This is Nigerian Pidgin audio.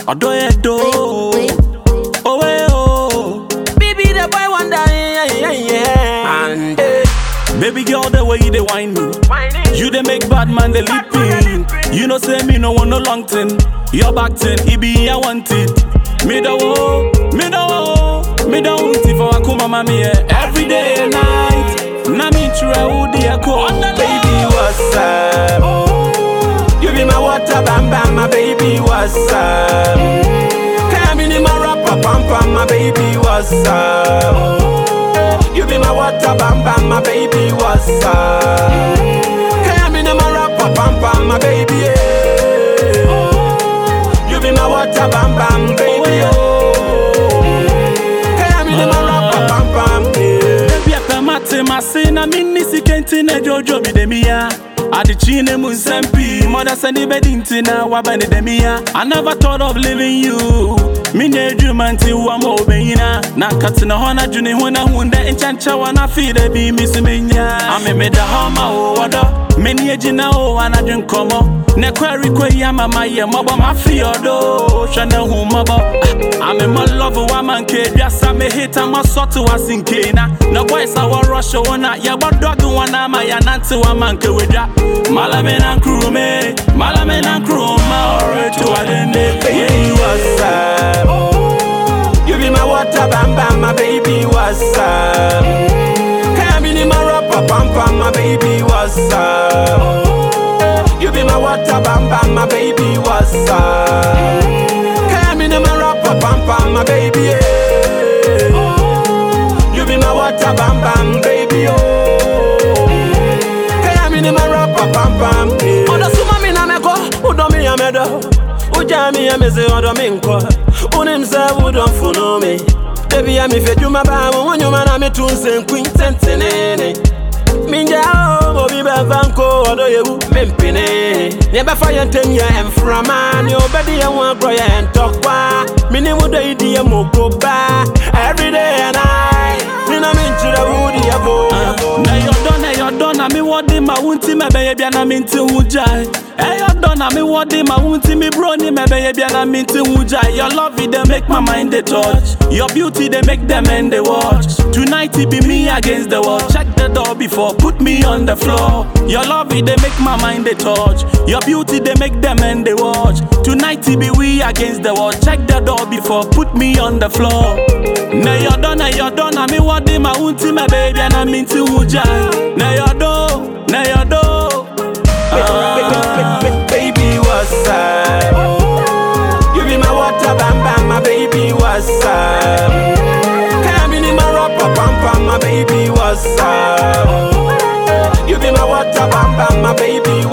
ọdọ yẹ do. Owe o. Baby the boy wonder yeah yeah yeah. And eh, baby girl the way you dey whine me. You dey make bad man dey leap me. You know say me no want no long thing. Your back thing, it be I want it. Me da wo, me da wo, me da want it for akuma mami yeah. Every day and night. Na me try who dey ko. Baby, what's up? You be my water, bam bam, my baby, what's up? Come in my rapper, pam pam, my baby, what's up? You be my water, bam bam, my baby, what's up? Come in my rapper, pam pam, my baby, yeah. You be my water, bam bam, baby, oh. Come in my rapper, pam pam, yeah. Baby apa mate mase na minni sikenti na jojo mi demia. Adichi ne mu nsɛm pii mɔda sɛ ne bɛdi nti na waba ne dɛmia I never thought of leaving you menyɛ adwuma nti wa ma obɛnyina na nkatena hɔ na dwene ho na hu dɛ nkyɛnkyɛ wa na afei da bi mi so menya ame meda hɔ ma wo wɔdɔ m'ani agyina o anadwe nkɔmmɔ ne kwari kɔ yi ama mayɛ mmɔbɔ mafe ɔdo hwɛ ne hu mmɔbɔ Ah, ame ma love wa ma nke aduasa me hita ma sɔte wa sinke na na boys a wɔrɔhyɛ wo na yɛbɔ dɔge wɔn na ama yɛnante wa ma nke wedwa malame na nkrume malame na nkruma ɔreto adende baby, what's up? You be my water, bam bam, my baby, what's up? Come in my rapper, pam pam, my baby, what's up? You be my water, bam bam, my baby, what's up? Come in my rapper, pam pam, my baby, yeah. You be my water, bam bam, baby, oh. Come in my rapper, pam pam, yeah. Oda suma mi na meko, udo mi ya medo. Uja mi ya meze odo mi nko. Unim se udo mfuno mi. Baby ya mi fe juma ba mo wonyo na mi tunse nkwin tentenene. Minja o obi be vanko odo yewu mempene. Ne be fa yentem ye emframa ne obedi ye won agro ye entokwa. Mini mu do idi ye mokoba. Every day and night. Me na min chira wudi ya bo. na yɔdɔ na yɔdɔ na mi wɔde ma wo nti mɛbɛyɛ bia na mi nti ho gyae ɛyɔdɔ na mi wɔde ma wo nti mi bro ni mɛbɛyɛ bia na mi nti ho gyae your love it dey make my mind dey touch your beauty dey make them end dey watch tonight it be me against the world check the door before put me on the floor your love it dey make my mind dey touch your beauty dey make them end dey watch tonight it be we against the world check the door before put me on the floor na yɔdɔ na yɔdɔ na mi wɔde ma wo nti mɛbɛyɛ bia na mi nti ho gyae na yɔdɔ na yɔdɔ. Ah. Baby, what's up? You be my water, bam bam, my baby, what's up? Come in my rapper, pam pam, my baby, what's up? You be my water, bam bam, my baby,